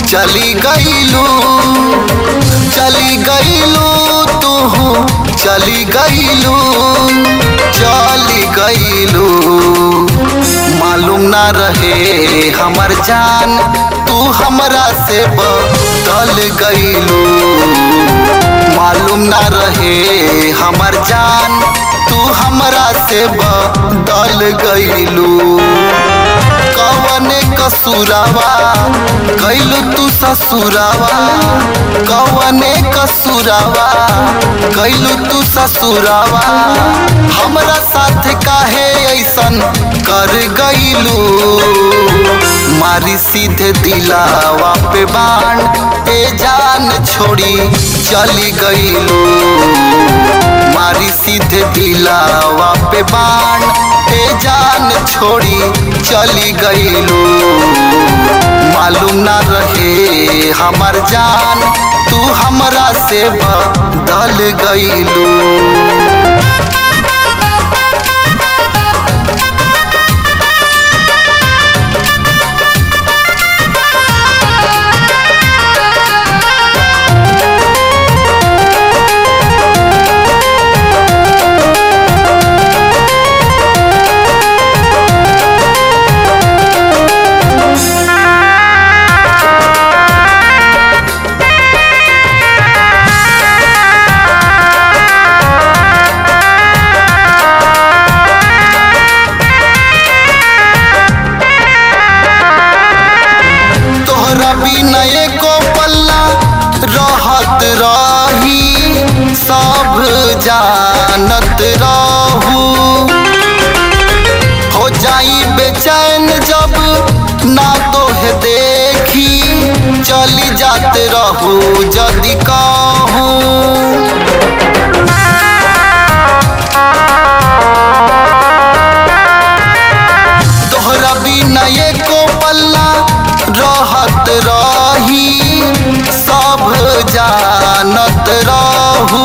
चली गईलू चली गईलू तू चली गईलू चली गईलू मालूम ना रहे हमर जान तू हमरा से बदल गईलू मालूम ना रहे हमर जान तू हमरा से बदल गईलू कवने कसूरावा कैलू तू ससुरावा कवने कसूरावा कैलू तू ससुरावा हमरा साथ काहे ऐसन कर गईलू मारी सीधे दिलावा पे बाण ए जान छोड़ी चली गईलू मारी सीधे दिलावा पे बाण ए जान छोड़ी चली गईलू मालूम ना रहे हमर जान तू हमरा से बदल गईलू तोहरा बिना एको पल्ला रहत रही सब जानत रहू हो जाई बेचैन जब ना तोहे देखी चली जात रहू जदि कहूँ तोहरा बिना एको पल्ला रहत रही सब जानत रहू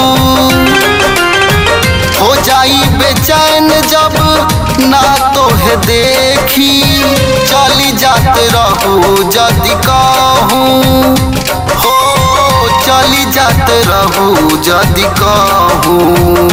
हो जाई बेचैन जब ना तोहे देखी चली जात रहू जदि कहूँ हो चली जात रहू जदि कहूँ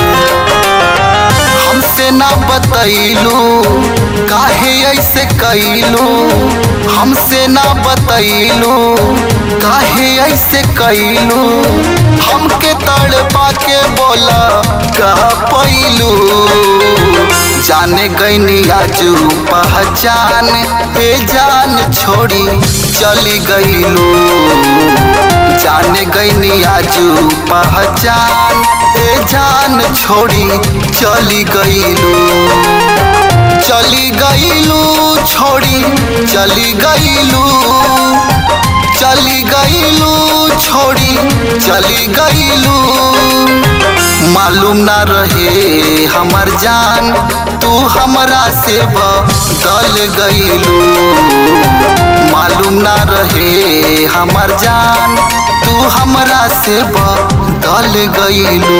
हमसे ना बतैलू काहे ऐसे कैलू हमसे ना बतैलू काहे ऐसे कैलू हमके तड़पा के बोला कह पैलू जाने गईनी आजू पहचान ए जान छोड़ी चली गईलू जाने गईनी आजू पहचान ए जान छोड़ी चली गईलू चली गईलू छोड़ी चली गईलू चली गईलू छोड़ी चली गईलू मालूम ना रहे हमर जान तू हमरा से बदल गईलू मालूम ना रहे हमर जान तू हमरा से बदल गईलू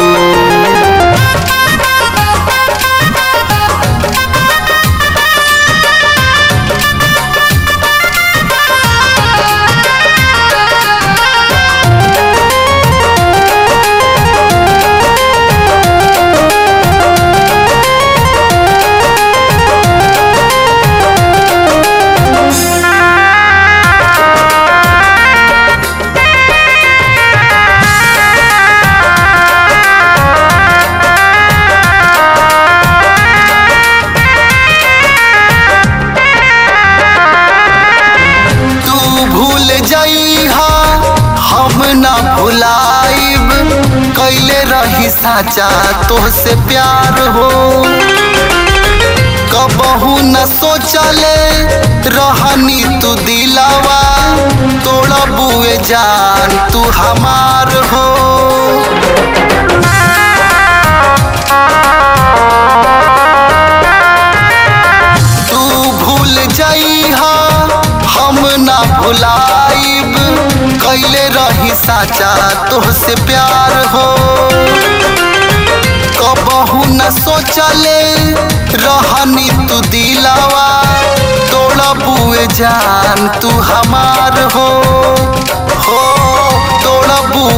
तू भूल जइहा हम ना भुलाइब कैले रही साचा तोहसे प्यार हो कबहू न सोचले रहनी तू दिलावा तोड़ा बुए जान तू हमार हो तू भूल जइहा हम ना भुलाइब कैले रही साचा तोहसे प्यार हो कबहू न सोचले रहनी तू दिलावा तोड़ा बुए जान तू हमार हो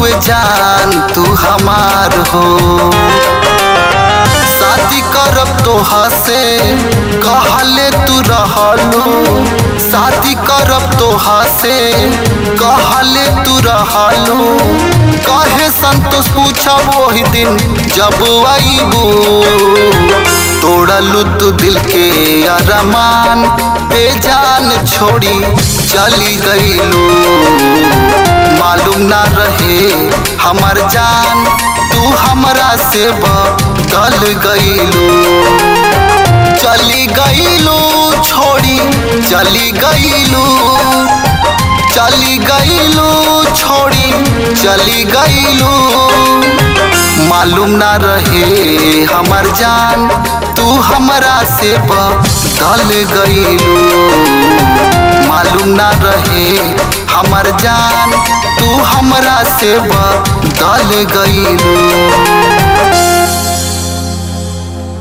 बड़ुए जान तू हमार हो शादी करब तोहा से कहले तू रहलू शादी करब तोहा से कहले तू रहलू कहे संतोष पूछब वही दिन जब आईबू तोड़लू तू दिल के अरमान बेजान छोड़ी चली गईलू मालूम ना रहे हमर जान तू हमरा से बदल गईलू चली गईलू छोड़ी चली गईलू चली गईलू छोड़ी चली गईलू मालूम ना रहे हमर जान तू हमरा से बदल गईलू मालूम ना रहे हमर जान तू हमरा से बदल गईलू